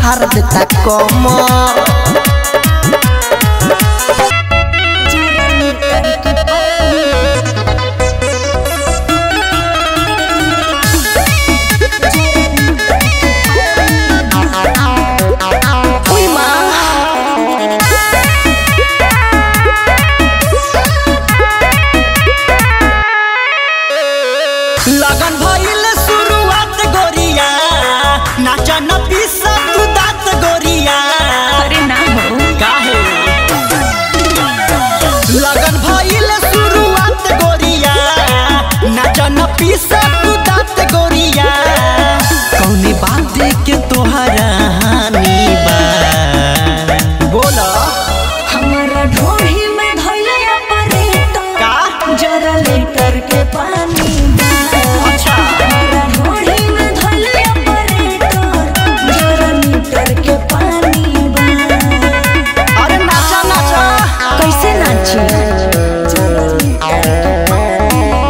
फाड़ देता कमर लगन भइल शुरुआत गोरिया नाचा न पीसा तू दात गोरिया अरे ना हो काहे लगन भइल शुरुआत गोरिया नाचा न पीसा तू दात गोरिया कौने बात के तोहरा हानि बा बोला हमारा ढोही में धइले ऑपरेटर का जरा लीटर के पानी बा। अच्छा हमारा ढोही में धइले ऑपरेटर जरा लीटर के पानी बा। अरे नाचा नाचा कैसे नाची जरा लीटर के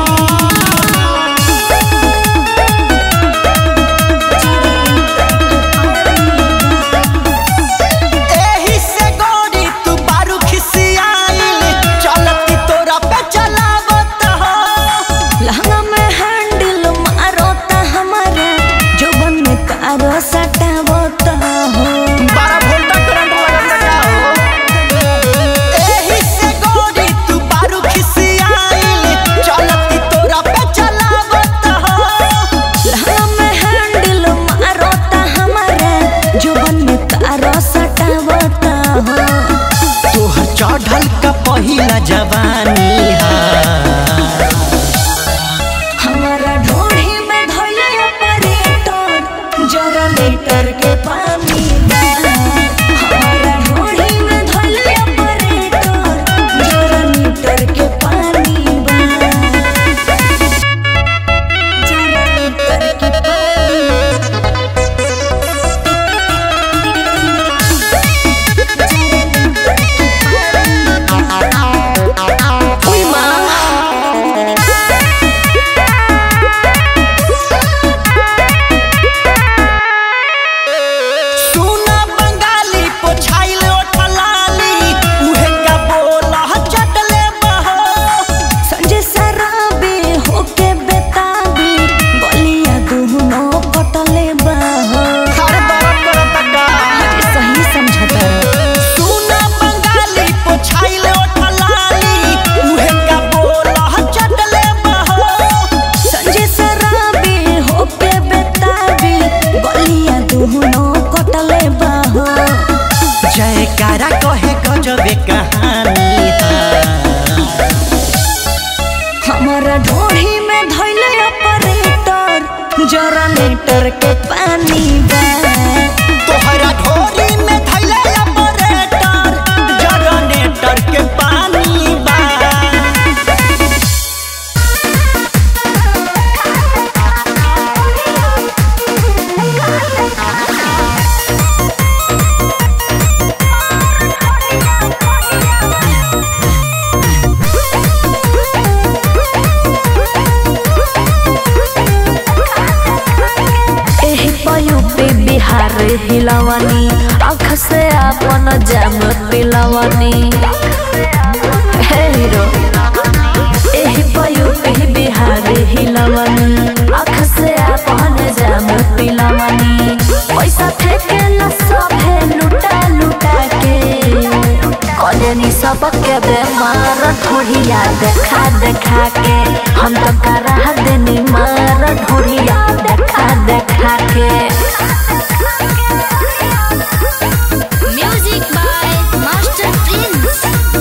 एही से गोरी तू बारू खिसियाइल चलती तोरा पे चलावत हो लहंगा में हैंडल मारो ता हमारा जोबन में कारो सटावता हो बारह वोल्ट करंट लगता हो एही से गोरी तू बारू खिसियाइल चलती तोरा पे चलावत हो लहंगा में हैंडल मारो ता हमारा जोबन में कारो सटावता हो तोहर चढ़ल का पहिला जवानी हा हमारा ढोढ़ी में धइले ऑपरेटर जरा लीटर के पानी बा। हमारा ढोढ़ी में धइले ऑपरेटर जरा लीटर के पानी बा। जरा लीटर के पानी उई माँ सुना बंगाली पोछाइल ओठलाली उहे का बोला चटले बहो संजय सराबे होके बेताबी बलिया दुहनो पटले बाहो हर दरद करत का अरे सही समझता सुना बंगाली पोछाइल ओठलाली उहे का बोला चटले बहो संजय सराबे होके बेताबी बलिया दुहनो कटले बाहो जयकारा कहे गजबे कहानी हा हमारा ढोढ़ी में धइले ऑपरेटर जरा लीटर के पानी बा तोहरा ढोरी में धैले ऑपरेटर जनरेटर के पानी बा एही पयु पे बिहार हिलवनी आँख से अपन जाम पिलवनी हे हीरो एही पयु पे बिहार हिलवनी आँख से अपन जाम पिलवनी पैसा फेंके ला सभे लुटा लुटा के कजनी सबके बेमार ढोढ़िया देखा देखा के हम तो करा देनी मार ढोढ़िया देखा देखा के म्यूजिक बाय मास्टर प्रिंस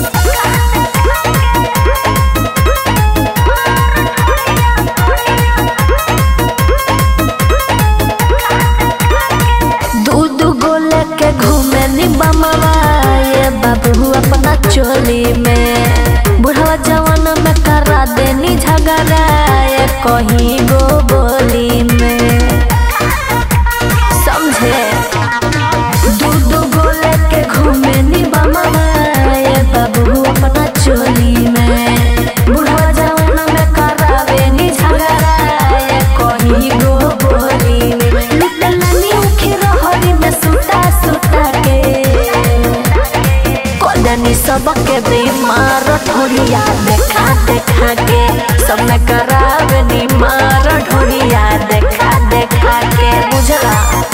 दू दू गो लेके घूमे नी बमवा ये बाबू अपना चोली में बुढ़वा जवान में करा देनी झगड़ा ये कहीं गो बोली में समझे दू दू गो लेके घूमे नी बमवा ये बाबू अपना चोली में बुढ़वा जवान में करावे नी झगड़ा ये कहीं गो बोली में निकलनी उखे रहरी में सु सबके बीमार ढोलिया देखा देखा के सब में करावे बीमार ढोलिया देखा देखा के बुझला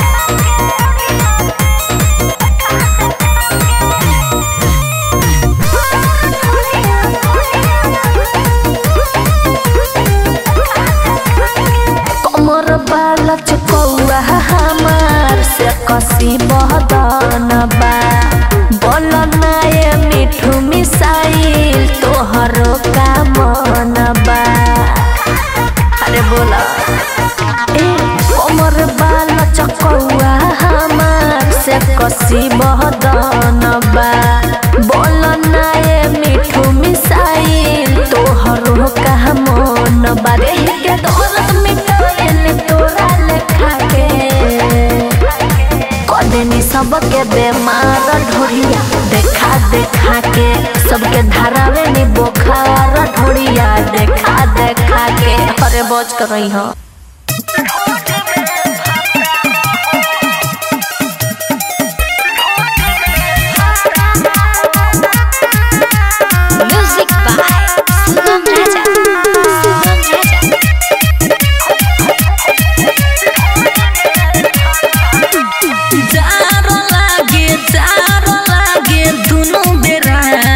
कमर बाला चकौआ हमार से कसी बहदन बा बोल नाये मिठू मिसाइल तोहरो का मन बा अरे बोला ए कमर बाला चकौआ हमार से कसी बहदन बा बोल नाये मिठू मिसाइल तोहरो का मन बा रे के दौलत मिटाइल तोरा लेखा के कदेनी सबके बेमार ढोरिया देखा देखा के सबके धारावे नी बोखार ढोरिया देखा देखा के अरे बच कर रही हो म्यूजिक बाय सुगम राजा सुगम राजा जारो लागे जारो लागे दुनु बेरा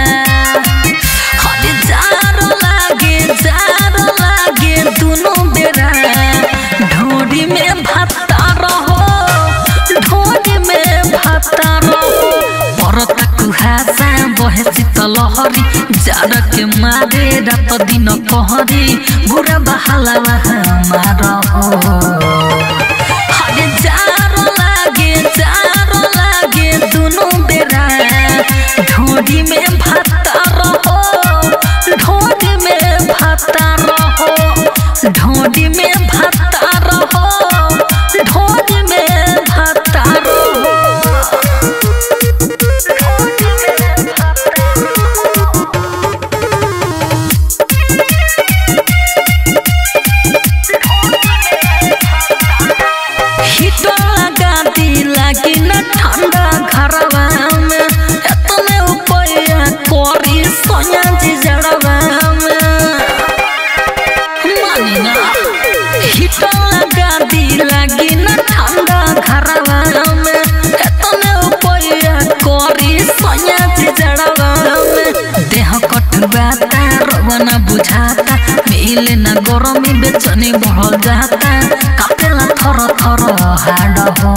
हरे जारो लागे जारो लागे दुनु बेरा ढोरी में भाता रहो ढोरी में भाता रहो परता कुहासा बहे शीतल हरी जाड़ के मारे रात दिन कहरी बुरा बहाला मार हरे जारो लागे जारो लागे दुनु बेरा ढोरी में भाता रहो ढोरी में भाता रहो ढोरी में भाता रहो ढोरी में भाता रहो हिटर लगा दी लागी न ठंडा घरवा में एतने उपया कोरी सोया जी जड़वा में मानी ना हिटर लगा दी लागी न ठंडा घरवा में एतने उपया कोरी सोया जी जड़वा में देह कटुआता रवना बुझाता मिले ना गरमी बेचनी बढ़ जाता कापेला थर थर हाड हो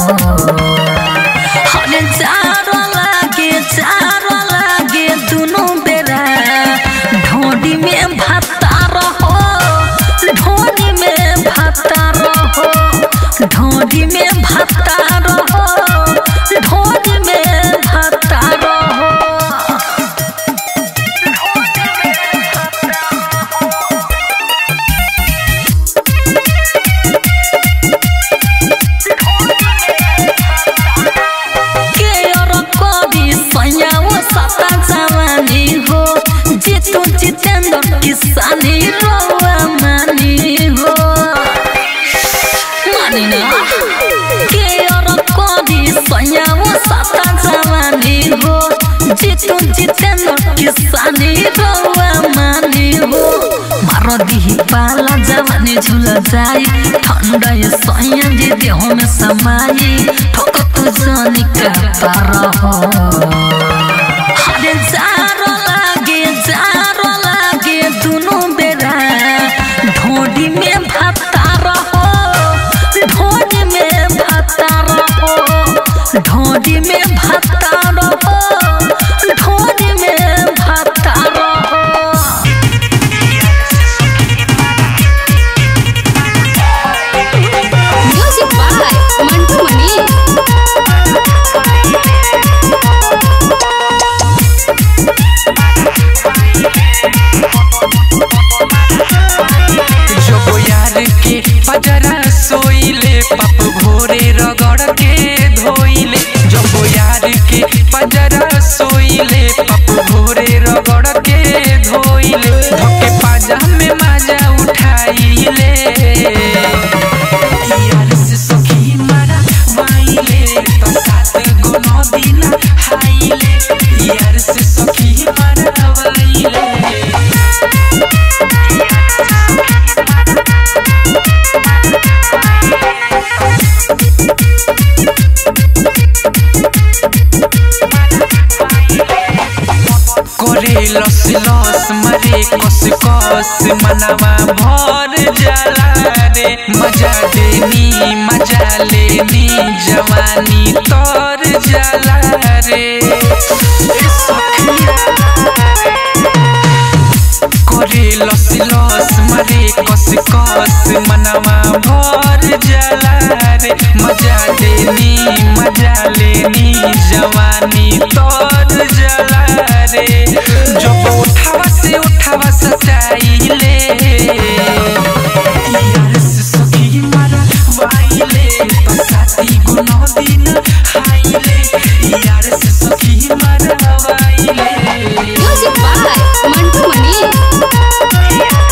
हरे जारो लागे जारो लागे दुनु बेरा ढोडी में भाता रहो ढोडी में भाता रहो ढोडी में भाता रहो ढोडी में भाता रहो के और कवि सयाओ सता जवानी हो जितु जितेंद्र किसानी रोआ मानी हो मानी ना के और कवि सयाओ सता जवानी हो जितु जितेंद्र किसानी रोआ मानी हो मारो दिही पाला जवानी झुल जाई ठंडा ये सैया जी देह में समाई ठोक तू जानी का पार हो हरे जारो लागे जारो लागे दुनु बेरा ढोडी में भाता रहो ढोडी में भाता रहो ढोडी में भाता रहो ढोडी में भाता रहो म्यूजिक बाय मंटू मनी जब यार के पजरा सोइले पप भोरे रगड़ के धोइले जब यार के पजरा सोइले पप भोरे रगड़ के धोइले धोके पाजा में मजा उठाइले यार से सखी मारा वाइले तो सात गो नौ दिन हाइले यार से सखी मारा करे लस लस मारे कस कस मनवा भर जाला रे मजा देनी मजा लेनी जवानी तर जाला रे ए सखिया करे लस लस मारे कस कस मनवा भर जाला रे मजा देनी मजा लेनी जवानी तर जाला रे जब उठावा से उठावा सटाइले यार से सखी मारा वाइले बसाती गुनो दिन हाइले यार से सखी मारा वाइले म्यूजिक बाय मंटू मनी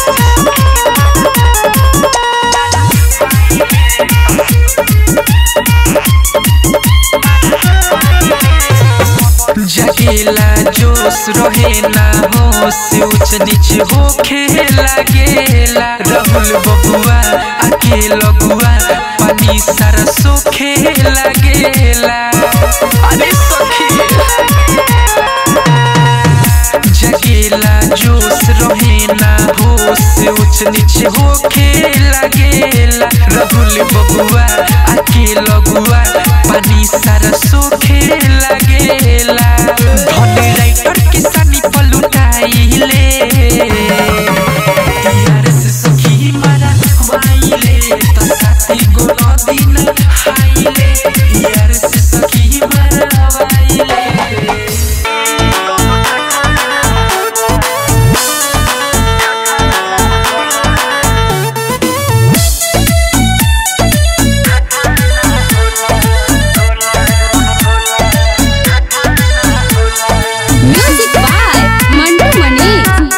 जगेला जोश रहे ना होश ऊंच नीच होखे लागेला राहुल बबुआ आके लगुआ पानी सारा सोखे लागेला अरे सखी जगेला जोश रहे ना होश ऊंच नीच होखे लागेला राहुल बबुआ आके लगुआ पानी सारा सोखे लागेला धन राइटर किसानी पलुटाइले यार से सखी मारा वाइले तो साथी गो दिन हाइले यार से सखी मारा वाइले म्यूजिक बाय मंटू मनी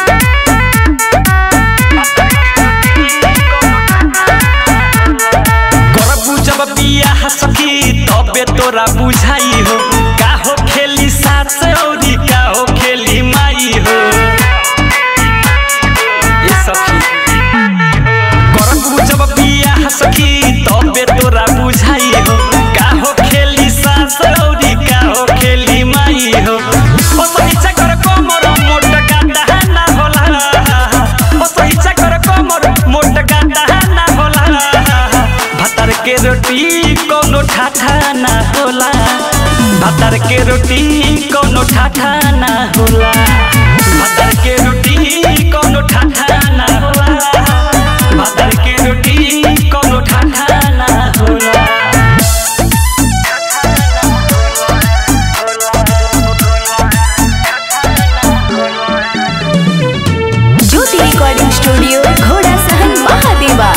करबू जब बियाह सखी तबे तोरा बुझाई हो का हो खेली सास औरी का हो खेली माई हो ए सखी करबू जब बियाह सखी तबे तोरा बुझाई हो का हो खेली सास औरी का हो खेली माई हो ओ सही चकर कोमर मोट गांडा ना होला ओ सही चकर कोमर मोट गांडा ना होला भातर के रोटी कोनो ठाठा ना होला भातर के रोटी कोनो ठाठा ना होला भातर के रोटी कोनो ठाठा ना होला भातर के रोटी कोनो ठाठा ना होला ज्योति रिकॉर्डिंग स्टूडियो घोड़ा सहन महादेवा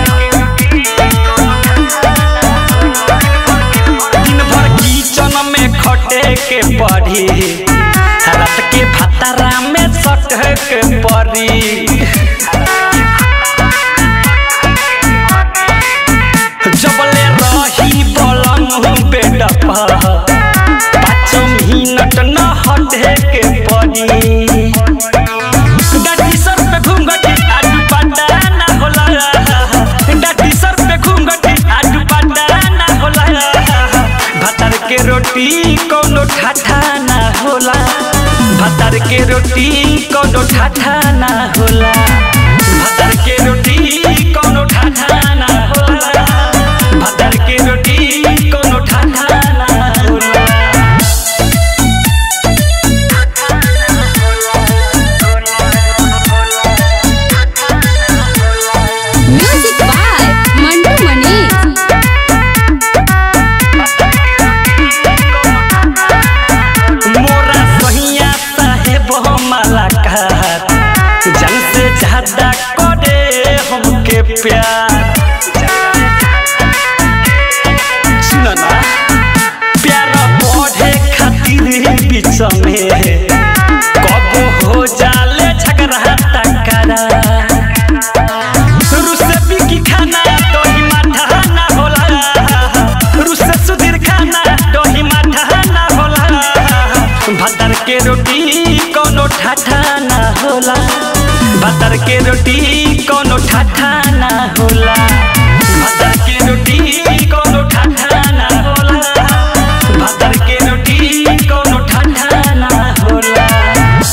दिन भर किचन में खटे के पड़ी रात के भतारा में सट के पड़ी जबले रही बलम बेड पर पाँच मिनट न हटे के पड़ी डाटी सर पे घूंघटी आडू पाटा ना होला डाटी सर पे घूंघटी आडू पाटा ना होला भातर के रोटी कोनो ठाठा ना होला भातर के रोटी कोनो ठाठा ना होला भातर के रोटी कोनो ठाठा ना होला भातर के रोटी कोनो ठाठा ना होला म्यूजिक बाय मंटू मनी मोरा सहिया साहेब मलाकार जन से ज्यादा करे हमके प्यार सुनो ना प्यार बढ़े खातिर बीच में कब हो जाले झगड़ा टकरा रुसे बिकी खाना दही माठा ना होला रुसे सुधीर खाना दही माठा ना होला भातर के रोटी कोनो ठाठा ना होला भातर के रोटी कोनो ठाठा